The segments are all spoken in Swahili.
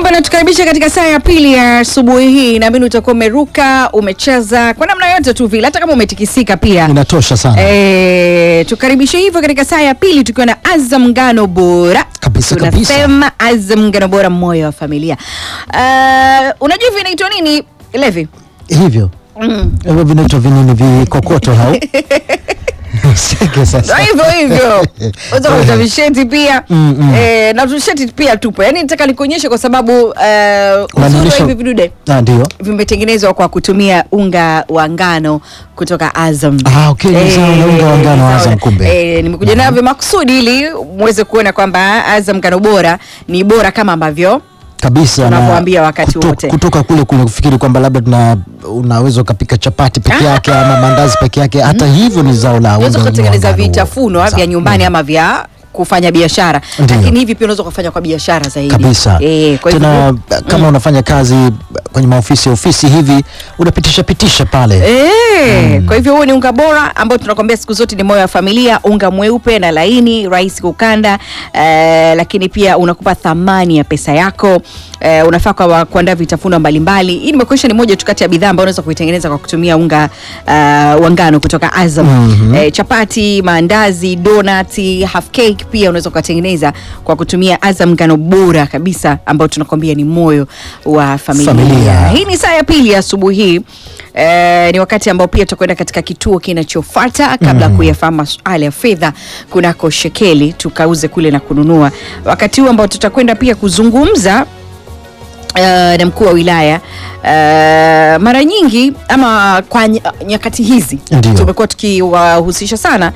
bwana, tukaribisha katika saa ya pili ya asubuhi hii. Naamini utakuwa umeruka, umecheza kwa namna yote tu vile, hata kama umetikisika pia. inatosha sana E, tukaribishe hivyo katika saa ya pili tukiwa na Azam Ngano Bora Kabisa, kabisa. tunasema Azam Ngano Bora, moyo wa familia. Uh, unajua hivi inaitwa nini Levi? hivyo Mm. hivyo vinaitwa vinini vikokoto hao Seke sasa. Ndio hivyo hivyo unaweza kuta visheti pia Mm, mm. Eh, na visheti pia tupo yaani nataka nikuonyeshe kwa sababu uh, uzuri wa Unanionyesha- hivi vidude Ah, ndio vimetengenezwa kwa kutumia unga wa ngano kutoka Azam. Ah, okay, ni sawa na unga wa ngano wa sawa. Azam kumbe. Eh, nimekuja navyo makusudi ili muweze kuona kwamba Azam ngano bora ni bora kama ambavyo kabisa na Tunavyoambia wakati kuto- wote. kutoka kule kule kufikiri kwamba labda tuna unaweza ukapika chapati peke yake ama mandazi peke yake hata hivyo ni zao la unaweza unga kutengeneza wa ngano. vitafunwa vya Sawa. nyumbani ama vya kufanya biashara, Ndiyo. lakini hivi pia unaweza kufanya kwa biashara zaidi kabisa Eh, kwa tena hivyo kama unafanya kazi kwenye maofisi ofisi hivi unapitisha pitisha pale Eh, kwa hivyo huo ni unga bora ambao tunakwambia siku zote ni moyo wa familia, unga mweupe na laini, rahisi kukanda eh, lakini pia unakupa thamani ya pesa yako. Eh, unafaa kwa kuandaa vitafunwa mbalimbali. Hii nimekuonyesha ni moja tu kati ya bidhaa ambayo unaweza kuitengeneza kwa kutumia unga uh, wa ngano kutoka Azam. Mhm. Eh, chapati, maandazi, donati, half cake pia unaweza ukatengeneza kwa kutumia Azam ngano bora kabisa ambao tunakwambia ni moyo wa familia. Familia. Hii ni saa ya pili ya asubuhi hii. Eh, ni wakati ambao pia tutakwenda katika kituo kinachofuata kabla ya kuyafahamu masuala ya fedha kunako shekeli tukauze kule na kununua. Wakati huu ambao tutakwenda pia kuzungumza Uh, na mkuu wa wilaya uh, mara nyingi ama kwa ny nyakati hizi Ndiyo. tumekuwa tukiwahusisha sana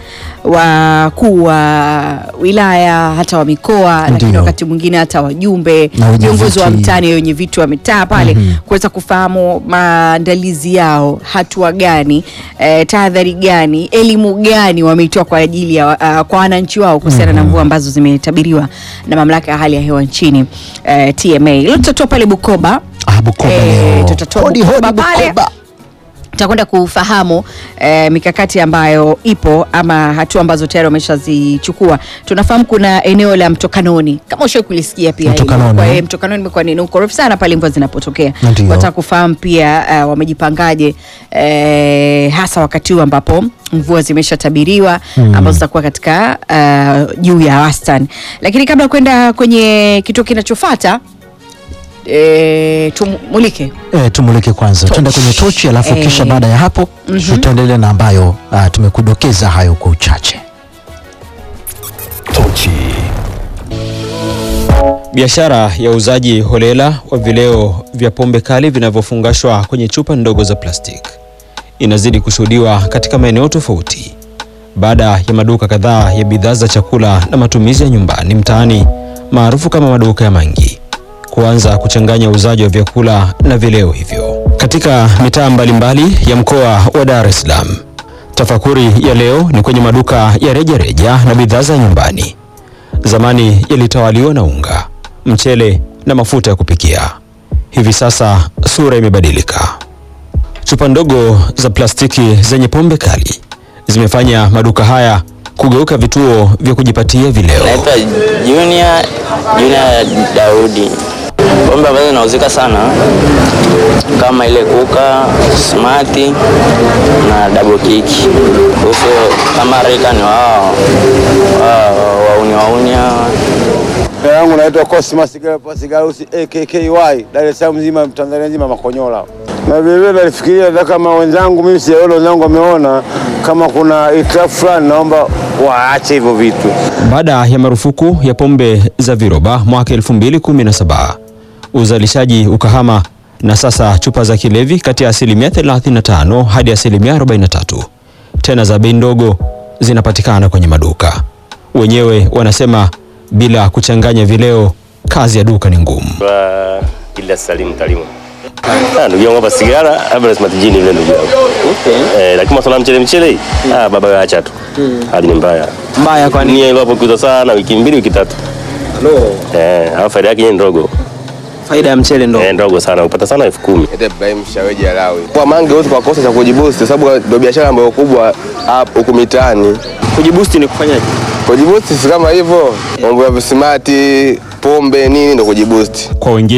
wakuu wa wilaya hata wa mikoa, lakini Ndiyo. wakati mwingine hata wajumbe, Na wenye viongozi wa viti. mtaani wenye vitu wa mitaa pale kuweza kufahamu maandalizi yao, hatua gani, eh, tahadhari gani, elimu gani wameitoa kwa ajili ya uh, kwa wananchi wao kuhusiana na mvua ambazo zimetabiriwa na mamlaka ya hali ya hewa nchini eh, TMA. Leo tutatoa pale Bukoba ah, Bukoba Eh, leo. tutatoa Hodi, Bukoba hodi, pale. Bukoba. tutakwenda kufahamu eh, mikakati ambayo ipo ama hatua ambazo tayari wameshazichukua. Tunafahamu kuna eneo la Mtokanoni, kama ushawahi kulisikia pia hilo. Mtokanoni. Kwa hiyo Mtokanoni imekuwa ni ukorofi sana pale mvua zinapotokea. Ndiyo. Wataka kufahamu pia uh, wamejipangaje eh, hasa wakati huu ambapo mvua zimeshatabiriwa ambazo zitakuwa katika uh, juu ya wastani. Lakini kabla ya kwenda kwenye kituo kinachofuata eh, tumulike Eh, tumulike kwanza tuende kwenye tochi alafu Eh. kisha baada ya hapo tutaendelea na ambayo ah, tumekudokeza hayo kwa uchache Biashara ya uuzaji holela wa vileo vya pombe kali vinavyofungashwa kwenye chupa ndogo za plastiki inazidi kushuhudiwa katika maeneo tofauti baada ya maduka kadhaa ya bidhaa za chakula na matumizi ya nyumbani mtaani maarufu kama maduka ya mangi kuanza kuchanganya uuzaji wa vyakula na vileo hivyo katika mitaa mbalimbali ya mkoa wa Dar es Salaam. Tafakuri ya leo ni kwenye maduka ya rejareja reja na bidhaa za nyumbani zamani yalitawaliwa na unga, mchele na mafuta ya kupikia. Hivi sasa sura imebadilika. Chupa ndogo za plastiki zenye pombe kali zimefanya maduka haya kugeuka vituo vya kujipatia vileo. Naitwa Junior Junior Daudi. Pombe ambazo zinauzika sana kama ile Kuka, Smati na Double Kick. Kuhusu kama reka ni wao wao wauni wauni hawa. Jina langu naitwa Cosmas Pasigarusi AKKY Dar es Salaam mzima Tanzania nzima Makonyola. Na vile vile nalifikiria hata kama wenzangu mimi sijaona wenzangu wameona kama kuna itilafu fulani, naomba waache hivyo vitu. Baada ya marufuku ya pombe za viroba mwaka 2017, uzalishaji ukahama na sasa chupa za kilevi kati ya asilimia 35 hadi asilimia 43 tena za bei ndogo zinapatikana kwenye maduka. Wenyewe wanasema bila kuchanganya vileo, kazi ya duka ni ngumu. Kwa ila Salim Talimu. Ah, ndugu yangu hapa sigara hapa lazima tujini vile ndugu yangu. Eh, lakini masuala ya mchele mchele hii, ah baba wewe acha tu. Hali ni mbaya. Mbaya kwa Nia ile hapo kuza sana wiki mbili wiki tatu. Eh, hapo faida yake ni ndogo. Faida ya mchele ndo Eh, ndogo sana. Upata sana elfu kumi. Ete Ibrahim Shaweji Alawi. Kwa mange huwezi kukosa cha kujibusti sababu ndio biashara ambayo kubwa hapa huku mitaani. kujibusti ni kufanyaje? Kujibusti si kama hivyo, mambo ya visimati, pombe nini ndio kujibusti. Kwa wengine